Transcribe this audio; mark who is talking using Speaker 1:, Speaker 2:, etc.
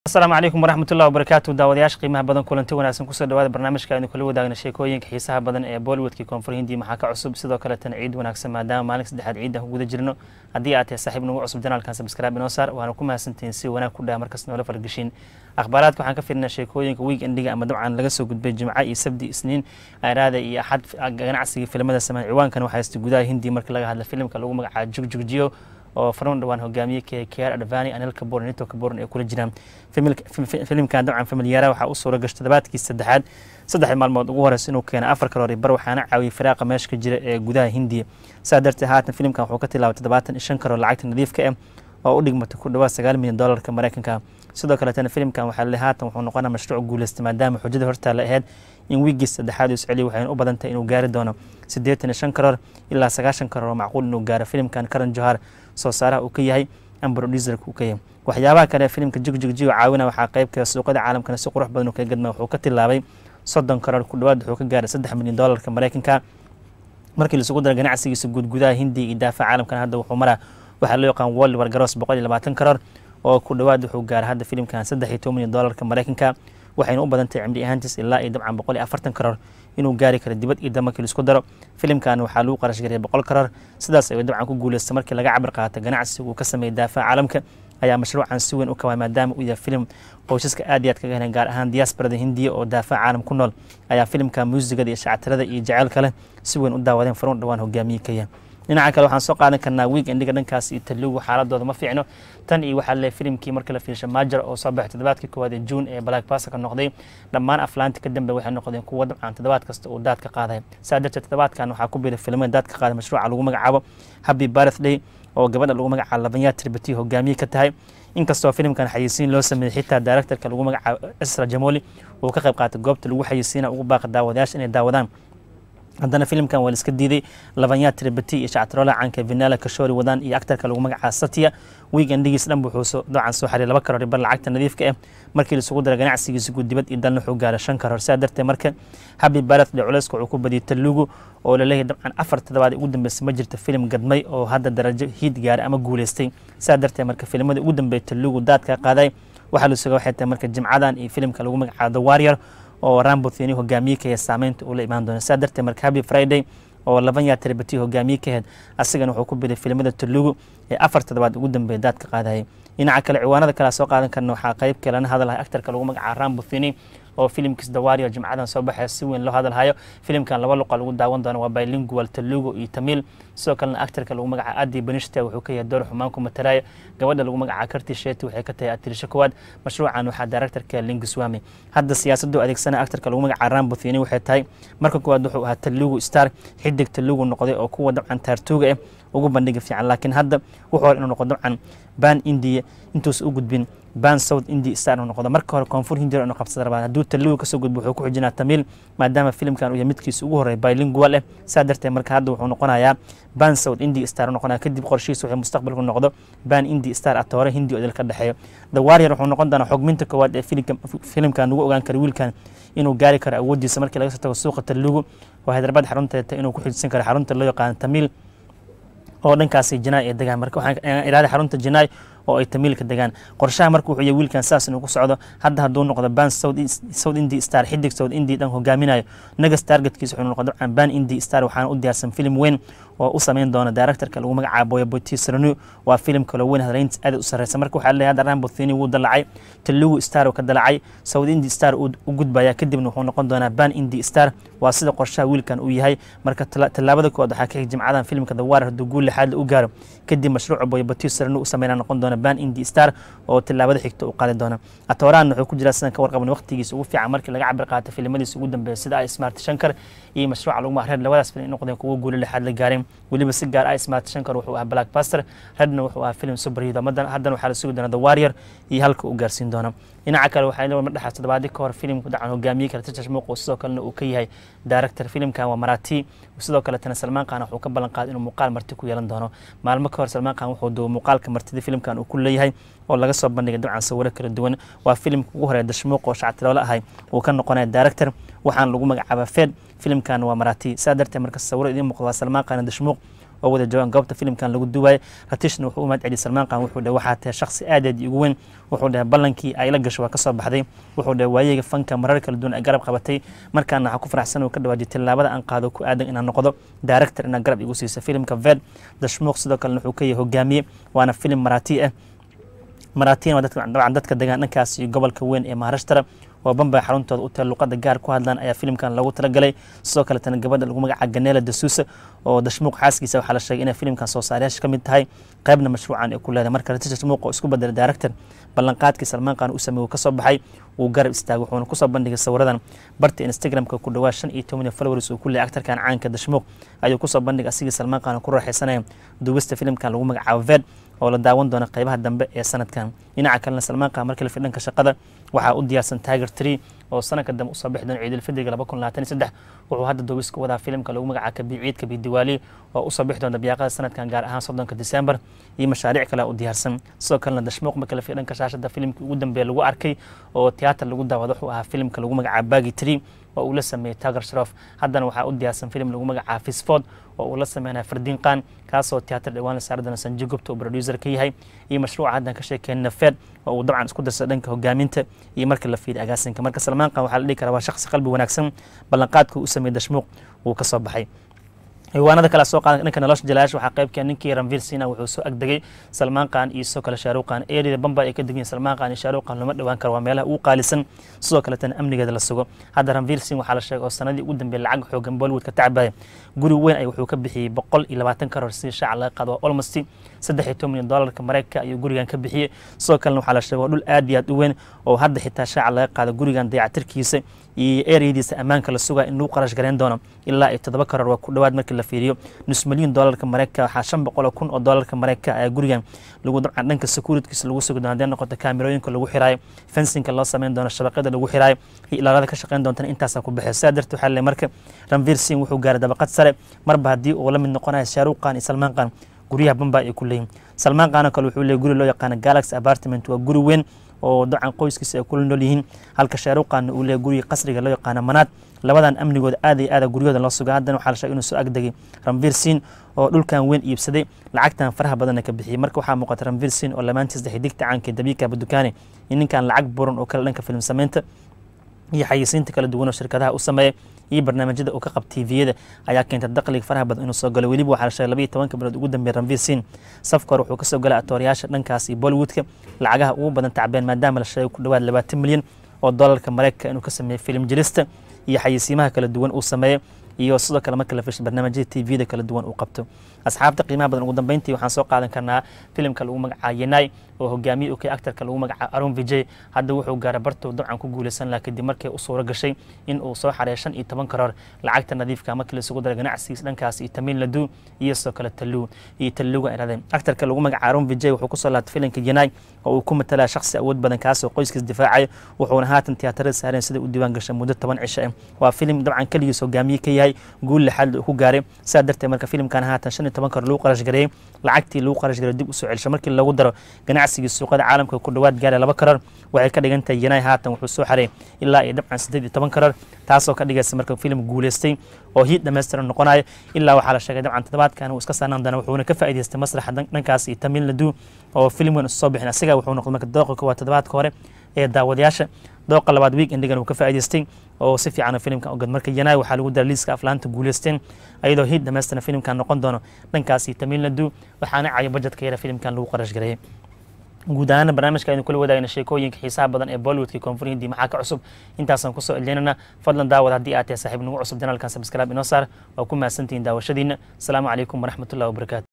Speaker 1: asalaamu calaykum waraxmat ullahi wabarakaatu daawadayaasha qiimaha badan kulanti wanaagsan kusoo dhawaada barnaamijka aynu kula wadaagna sheekooyinka xiisaha badan ee bollywoodkii koonfur hindiya maxaa ka cusub sidoo kaletana ciid wanaagsan maadaama maalin saddexaad ciid aan ku guda jirno haddii aad tahay saaxiib nagu cusub janaalkan sabskraibe inoo saar waana ku mahadsantihiin si wanaag ku dhaha markas noola fargeshiin akhbaaraadka waxaan ka fiirnaa sheekooyinka week endiga ama dabcan laga soo gudbay jimco iyo sabdi isniin araada iyo axad ganacsiga filimada sameyn ciwaankan waxaa haysta gudaha hindiya markii laga hadla filimka lagu magacaabo jugjugjiyo oo farun dhawaan hogaamiye k kr advani anil kabur nito kaburan ay kula jiraan filimkan dabcan familiyaara waxaa u suura gashay toddobaadkii saddexaad saddex maalmood ugu horeysa inuu keena afar kaloori bar waxaana caawiyey firaaqa meesha ka jira ee gudaha hindiya saa darteed haatan filimkan wuxuu ka tilaabay toddobaatan iyo shan karoor lacagta nadiifka ah oo u dhigmata ku dhawaad sagaal milyan doolarka mareykanka sidoo kaletana filimkan waxaa le haatan wuxuu noqonaa mashruuc guuleystay maadaama xujada hortaala ahayd in wiigii saddexaad uu isceliya waxayna u badan tahay inuu gaari doono siddeetan iyo shan karoor ilaa sagaashan karoor oo macquul inuu gaaro filimkan karan johar soo saaraha uu ka yahay ambrodizerka uu ka yahay waxyaabaha kale filimka jigjigjigo caawina waxaa qaybka suuqada caalamkana si qurux badan uu kaga gadma wuxuu ka tilaabay soddon karoor ku dhawaad wuxuu ka gaaray saddex milyan doolarka mareykanka markii laisugu dara ganacsigiisa guud gudaha hindiya iyo daafaca caalamkana hadda wuxuu maraa waxaa loo yaqaan world war garoos boqol iyo labaatan karoor oo ku dhawaad wuxuu gaaray hadda filimkan saddex iyo toban milyan doolarka mareykanka waxayna u badan tahay cimri ahaantiis ilaa iyo dabcan boqol iyo afartan karoor inuu gaari karo dibad iyo dam markii laisku daro filimkan waxaa lagu qarash gariyay boqol karoor sidaas ayuu dabcan ku guuleystay markii laga cabir qaatay ganacsiga uu ka sameeyey daafaca caalamka ayaa mashruucan si weyn u kaway maadaama uu yahay filim qoysaska aad iyo aad kaga heleen gaar ahaan diaasbarada hindiya oo daafaca caalam ku nool ayaa filimka muusigada iyo shactirada iyo jaceylka leh si weyn u daawadeen faruun dhawaan hogaamiye kaya dhinaca kale waxaan soo qaadan karnaa wiig endiga dhankaas iyo talugu xaaladooda ma fiicno tan iyo waxaa le filimkii markii la fiirsha maajar oo soo baxay toddobaadkii koowaad ee juun ee black basa ka noqday dhammaan aflaanti ka dambe waxay noqdeen kuwa dabcan toddobaad kasta uu daad ka qaaday saa darteed toddobaadkan waxaa ku biiray filimada daad ka qaaday mashruuca lagu magacaabo happy birthday oo gabadha lagu magacaabo labanyaa tirbati hogaamiye ka tahay inkastoo filimkan xayeysiin loo sameeyey xitaa directorka lagu magacaabo isra jamoli uu ka qayb qaatay goobta lagu xayeysiina ugu baaqa daawadayaasha inay daawadaan haddana filimkan waa la iska diiday labanyaa tribati iyo shactirola caanka vinala kashori wadaan iyo actarka lagu magacaabo satya weekendigiis dhan wuxuu dabcan soo xariy laba karoor bar lacagta nadiifka ah markii laisugu dara ganacsigiisa guud dibad iyo dalna wuxuu gaaray shan karoor sidaa darteed marka happy birthday culeyska wuxuu ku badiyey talugu oo laleeyahay dabcan afar toddobaad ugu dambeysay ma jirto filim gadmay oo hadda darajo hiid gaaray ama guuleystay sidaa darteed marka filimada ugu dambeeya talugu daadka qaaday waxaa la suga waxay tahay marka jimcadan iyo filimka lagu magacaabo the warrior oo rambotheni hogaamiye ka aheed saameynta uu la imaan doona sidaa darteed marka happy friday oo laban yaa tribati hogaamiye ka aheyd asigana wuxuu ku biday filimada talugu ee afar toddobaad ugu dambeeya daadka qaadayay dhinaca kale ciwaanada kale soo qaadan karna waxaa qayb kalena hadalhay actarka lagu magacaabo rambotheni oo filimkiis dawario jimcadan soo baxaya si weyn loo hadalhayo filimkan laba luqa lagu daawan doono waa bilingual talugu iyo tamil sidoo kalena actarka lagu magacaabo adi banishta wuxuu ka yahay door xumaan ku matalaya gabadha lagu magacaabo karti sheti waxay ka tahay atirisho kowaad mashruucan waxaa directorka lingiswami hadda siyaasadu adeegsana actarka lagu magacaabo rambotheni waxay tahay marka koowaad wuxuu ahaa talugu star xidig talugu noqday oo kuwa dabcan taartuuga ah ugu bandhiga fiican laakiin hadda wuxuu hor inuu noqdo dabcan ban india intuusa u gudbin ban south india star inuu noqdo marka hore koonfur hindiya inuu qabsada rabaa hadduu talugu kasoo gudbo wuxuu ku xijinaa tamil maadaama filimkan uu yahay midkiisa ugu horreeya bilingual ah saa darteed marka hadda wuxuu noqonayaa ban south india star u noqonaya kadib qorshihiisa wuxuu mustaqbalku noqdo ban india star atoore hindi odil ka dhexeeyo the warrior wuxuu noqon doonaa xogminta koowaad ee filimkan lagu ogaan kara wiilkan inuu gaari karo awooddiisa markii laga soo tago suuqa talugu oo hyderabad xarunteeta inuu ku xijsan karo xarunta loo yaqaano tamil oo dhankaasi janaay ay degaan marka waxaan iraada xarunta janaay oo ay tamiilka degaan qorshaha marka wuxuu yahay wiilkan saas inuu ku socdo hadda hadduu noqdo ban south indi star xidig south indi dhan hogaaminayo nagas targetkiisa wuxuu noqdo dabcan ban indi star waxaana u diyaarsan filim weyn oo u sameyn doona directorka lagu magacaabo boyaboti sranu waa filim kaloo weyn hadlayntiis aad u sarreysa marka waxaa leeyahay hadda rambotheni wuu dalacay talugu star uu ka dalacay south indi star uu u gudbaya kadibna wuxuu noqon doonaa ban indi star waa sida qorshaha wiilkan uu yahay marka tallaabada koowaad waxaa ka xig jimcadan filimka the warer hadduu guul lixaad u gaaro kadib mashruuca boyaboti sranu u sameynaa noqon doona ban indi star oo tillaabada xigta u qaadi doona atoorahan wuxuu ku jiraa sidan ka warqaban waqtigiisa ugu fiican markii laga cabir qaatay filimadiisa ugu dambeeya sida ay smart shankar iyo mashruuca lagu mahreer labadaas filim noqdeen kuwa guulo lixaad la gaareen weliba si gaar ah smart shankar wuxuu ahaa black baster redna wuxuu ahaa film superhero haddana waxaa la sugi doona the warrior iyo halka uu gaarsiin doona dhinaca kale waxaa leeyahay madhaxaas toddobaadii ka hor filimku dacan hogaamiye kale tajash muuqo sidoo kalena uu ka yahay director filimkan waa marati sidoo kaletana salmaan khan wuxuu ka ballan qaaday inuu muuqaal marti ku yeelan doono maalmo ka hor salmaan khan wuxuu duubay muuqaalka martida filimkan uu ku leeyahay oo laga soo bandhigay dabcan sawiro kala duwan waa filimka ugu horeeya dashmuuq oo shactiroole ahay uu ka noqonaya director waxaana lagu magacaabaa fed filimkan waa marati saa darteed marka sawiro idiin muuqda waa salmaan khan dashmuuq oo wada joogaan goobta filimkan lagu duwaayay ratishna wuxuu u mahad celiyay salmaan qaan wuxuu dhahay waxaa tahay shakhsi aadaed ugu weyn wuxuu dhahay ballankii ay la gasho waa ka soo baxday wuxuu dhahay waayeyga fanka marar kala duwan ay garab qabatay markaana waxaa ku faraxsan uu ka dhawaajiyay tillaabada aan qaado ku aadan inaan noqdo director inaan garab igu siiso filimka ved dashmuuq sidoo kalena wuxuu ka yahay hogaamiye waana filim maraatii ah maraatiin waa dabcan dadka degaan dhankaas iyo gobolka weyn ee maharashtara oo bambay xaruntooda u tahay luqada gaar ku hadlaan ayaa filimkan lagu talagalay sidoo kaletana gabadha lagu magaca ganeela dasuusa oo dashmuuq xaaskiisa waxaa la sheegay inay filimkan soo saarayaasha ka mid tahay qaybna mashruucan ay ku leedahay marka ratish dashmuuq oo isku bedelay director ballanqaadkii salmaan qaan u sameeyey uu ka soo baxay wuu garab istaagay wuxuuna kusoo bandhigay sawiradan barta instagramka ku dhawaa shan iyo toban followers uu ku leeyay aktarkan caanka dashmuuq ayuu kusoo bandhigay asigii salmaan qaan ku raaxaysanaya duubista filimkan lagu magacaabo ved oo la daawan doona qaybaha dambe ee sanadkan dhinaca kalena salmaan qaan markii la fidhanka shaqada waxaa u diyaarsan tiger tree oo sanadka dambe usoo bixi doona ciidulfidriga laba kun labaatan iyo saddex wuxuu hadda duubis ku wadaa filimka lagu magaca kabi ciidka bidiwaali oo usoo bixi doona biyaaqada sanadkan gaar ahaan soddonka disembar iyo mashaariic kale u diyaarsan sidoo kalena dashmuuq markii la fidhanka shaashada filimkii ugu dambeeya lagu arkay oo tiyaatar lagu daawado wuxuu ahaa filimka lagu magaca bagi tree oo uu la sameeyey tagar sharof haddana waxaa u diyaarsan filim lagu magacaa fisford oo uu la sameynaya fardiin qaan kaasoo tiyaatar dhawaan la saari doona sanji gubta oo producer ka yahay iyo mashruuca haddan ka sheekeen fed oo uu dabcan isku darsa dhanka hogaaminta iyo marka la fiiriy agaasinka marka salmaan qaan waxaa la dhihi karaa waa shakhsi qalbi wanaagsan ballanqaadka uu sameeyey dashmuuq wuu ka soo baxay ciwaanada kale soo qaadan dhanka nolosha jalaash waxaa qaybkeen ninkii ranvir sina wuxuu soo agdegay salmaan qaan iyo sidoo kale shaaruq qaan eerida bamba ay ka degan salmaan qaan iyo shaaruq qaan lama dhawaan karo waa meelaha ugu qaalisan sidoo kaletana amnigeeda la sugo hadda ranvir sin waxaa la sheegay oo sanadii ugu dambeeyay lacag xoogan bollywood ka tacbaya guri weyn ay wuxuu ka bixiyey boqol iyo labaatan karoor si shaaca laga qaado waa almost saddex iyo toban milyan doolarka mareykanka ayuu gurigan ka bixiyey sidoo kalena waxaa la sheegay waa dhul aad iyo aad u weyn oo hadda xitaa shaaca laga qaado gurigan dayacatirkiisa iyo ereyadiisa ammaanka la sugaa in lagu qarash gareyn doono ilaa iyo toddoba karoor waa ku dhowaad markii la fiiriyo nus milyan doolarka mareykanka waxaa shan boqol oo kun oo doolarka mareykanka ayaa gurigan lagu dabcan dhanka securitykiisa lagu sugi doono haddii noqoto kaamirooyinka lagu xiraayo fensinka loo sameyn doono shabaqyada lagu xiraayo iyo ilaalada ka shaqeyn doontana intaasaa ku baxay sidaa darteed waxaa leeyahay marka ranvir sin wuxuu gaaray dabaqad sare marba haddii uu la mid noqonayo shaaruq qaan iyo salmaan qaan guryaha bamba ay ku leeyihin salmaan qaanoo kale wuxuu leeyay guri loo yaqaano galaxy apartment waa guri weyn oo dabcan qoyskiisa ay kula nool yihiin halka shaaruqaanna uu leeyahy guriga qasriga loo yaqaano manaad labadan amnigooda aad iyo aada guryahooda loo suga haddana waxaa la sheegay inuu soo agdegay ranvir sin oo dhulkan weyn iibsaday lacagtan faraha badanna ka bixiyey marka waxaa muuqata ranvir sin oo lamaantiis dhexe digta caanka dabiika badukaane in ninkan lacag buran oo kale dhanka film samaynta iyo xayisiinta kala duwan oo shirkadaha u sameeya iyo barnaamijyada uu ka qab tviyada ayaa keentay dakhliga faraha badan inuu soo galo weliba waxaa la sheegay labaiyo tobanka bilood ugu dambeeya ranvir sin safka hore wuxuu kasoo galay atoorayaasha dhankaas iyo bollywoodka lacagaha ugu badan tacbeen maadaama la sheegay ku dhowaad labaatan milyan oo doolarka mareykanka inuu ka sameeyey filim jelista iyo xayisiimaha kala duwan uu sameeyey iyo sidoo kale marka la fish barnaamijyada tviyada kala duwan uu qabto asxaabta qiimaha badan ugu dambeyntii waxaan soo qaadan karnaa filimka lagu magacaa yenai oo hogaamiye u kay actarka lagu magacaa arun vijay hadda wuxuu gaaray bartuu dabcan ku guuleysan laha kadib markii u suuro gashay in uu soo xareeyo shan iyo toban karoor lacagta nadiifka markii laisugu daray ganacsigiis dhankaas iyo tamiil ladu iyo sidoo kale taluu iyo taluuga iradeen actarka lagu magacaa arun vijay wuxuu kusoo laabtay filimka yenai oo uu ku matalaya shakhsi awood badan kaasoo qoyskiis difaacaya wuxuuna haatan tiyaatarada saareen sida u diiwaan gashay muddo toban cisho ah waa filim dabcan keligiis hogaamiye ka yahay guul lixaad uu ku gaaray sidaa darteed marka filimkan haatan shan iyo toban karoor lagu qarash gareeyey lacagtii lagu qarash gareey dib usoo celisho markii lagu daro ganacsigii suuqada caalamka ku dhowaad gaara laba karoor waxay ka dhigan tahay yenai haatan wuxuu soo xareey ilaa iyo dabcan siddeed iyo toban karoor taasoo ka dhigaysa marka filim guuleystay oo hiid dhammaystiran noqonayo ilaa waxaa la sheegay dabcan toddobaadkan uu iska saanaan doona wuxuuna ka faa'iidaystay masraxa dhankaas iyo tamiil nadu oo filim weyn soo bixin asiga wuxuu noqday marka dooqa koowaad toddobaadka hore ee daawadayaasha dooqa labaad week endigan uu ka faa'iidaystay oo si fiican filimkan ogad marka yanai waxaa lagu dara liiska aflaanta guuleysteen ayadoo hiid dhammaystiran filimkan noqon doono dhankaas iyo tamiil nadu waxaana cayo bajetka yara filimkan lagu qarash gareeyay guud ahaana barnaamijka aynu kula wadaagna sheekooyinka xiisaha badan ee bollywoodka koonfur hindi maxaa ka cusub intaasaan kusoo eljeynana fadlan daawad haddii aad tahay saaxiib nagu cusub janaalkan sabskraib inoo saar waa ku mahadsantihiin daawashadiina asalaamu calaykum waraxmatullahi wabarakaatu